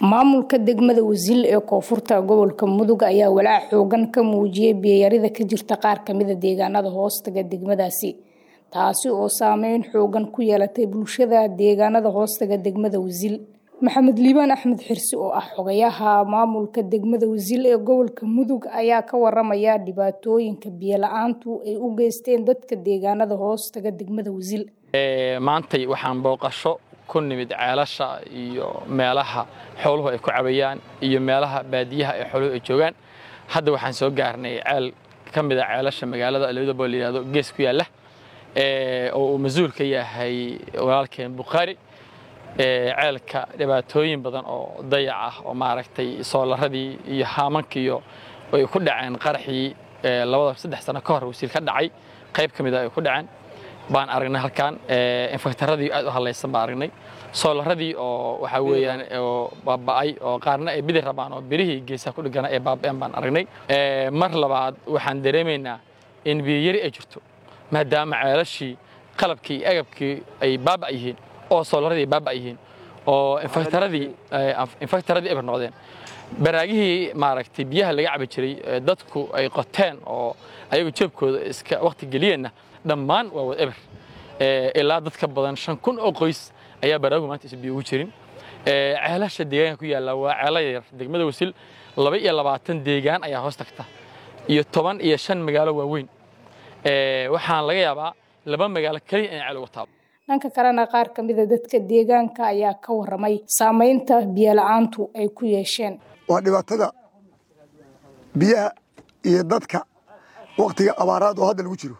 maamulka degmada wasiil ee koonfurta gobolka mudug ayaa walaac xoogan ka muujiyay biyayarida ka jirta qaar kamida deegaanada hoostaga degmadaasi taasi oo saameyn xoogan ku yeelatay bulshada deegaanada hoostaga degmada wasiil maxamed liibaan axmed xirsi oo ah xogayaha maamulka degmada wasiil ee gobolka mudug ayaa ka waramaya dhibaatooyinka biyola-aantu ay u geysteen dadka deegaanada hoostaga degmada wasiil maantay waxaan booqasho ku nimid ceelasha iyo meelaha xooluhu ay ku cabayaan iyo meelaha baadiyaha ee xooluhu ay joogaan hadda waxaan soo gaarnay ceel ka mid a ceelasha magaalada labadabo la yidhahdo gees ku yaalla oo uu mas-uul ka yahay walaalkeen bukhaari ceelka dhibaatooyin badan oo dayac ah oo maaragtay soolaradii iyo haamankiiyo ay ku dhaceen qaraxii labada saddex sano ka hor wasiil ka dhacay qayb ka mid a ay ku dhaceen baan aragnay halkaan infektaradii aad u hadlaysan baan aragnay soolaradii oo waxaa weeyaan oo baaba'ay oo qaarna ay bidi rabaan oo birihii geesaha ku dhigana ay baaba'een baan aragnay mar labaad waxaan dareemaynaa in biyayari ay jirto maadaama ceelashii qalabkii iyo agabkii ay baaba' yihiin oo soolaradii ay baaba' yihiin oo infektaradii infektaradii eber noqdeen baraagihii maaragtay biyaha laga cabi jiray dadku ay qoteen oo ayagu jeebkooda iska waqti geliyeenna dhammaan waa wad eber ilaa dadka badan shan kun oo qoys ayaa baraagu maanta is biyo ugu jirin ceelasha deegaanka ku yaalla waa ceelo yar degmada wasiil laba iyo labaatan deegaan ayaa hoos tagta iyo toban iyo shan magaalo waaweyn waxaan laga yaabaa laba magaalo keliya inay ceel uga taabo dhanka kalena qaar ka mida dadka deegaanka ayaa ka waramay saamaynta biyola-aantu ay ku yeesheen waa dhibaatada biyaha iyo dadka waktiga abaaraad oo hadda lagu jiro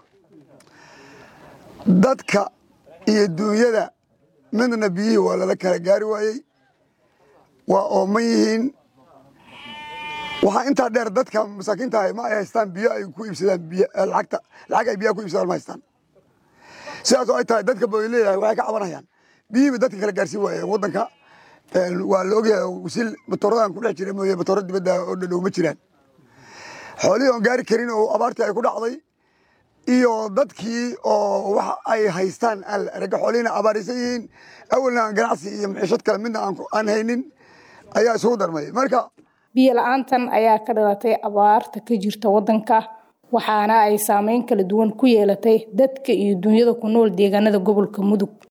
dadka iyo duunyada midna biyihii waa lala kala gaari waayey waa ooman yihiin waxaa intaa dheer dadka masaakiinta ah ma ay haystaan biyo ay ku iibsadaan lacagta lacag ay biyaha ku iibsadaan ma haystaan sidaasoo ay tahay dadka bay leeyahay waxay ka cabanayaan biyihiiba dadka kala gaarsiin waayeen waddanka waa la ogyahay wasiil matooradan ku dhex jira mooye matooro dibadda oo dhadhow ma jiraan xoolihii oon gaari karin oo abaartii ay ku dhacday iyo dadkii oo wax ay haystaan ragga xoolihiina abaaraysan yihiin awalna aan ganacsi iyo maciishad kale midna aan haynin ayaa isugu darmay marka biyo la-aantan ayaa ka dhalatay abaarta ka jirta waddanka waxaana ay saameyn kala duwan ku yeelatay dadka iyo dunyada ku nool deegaanada gobolka mudug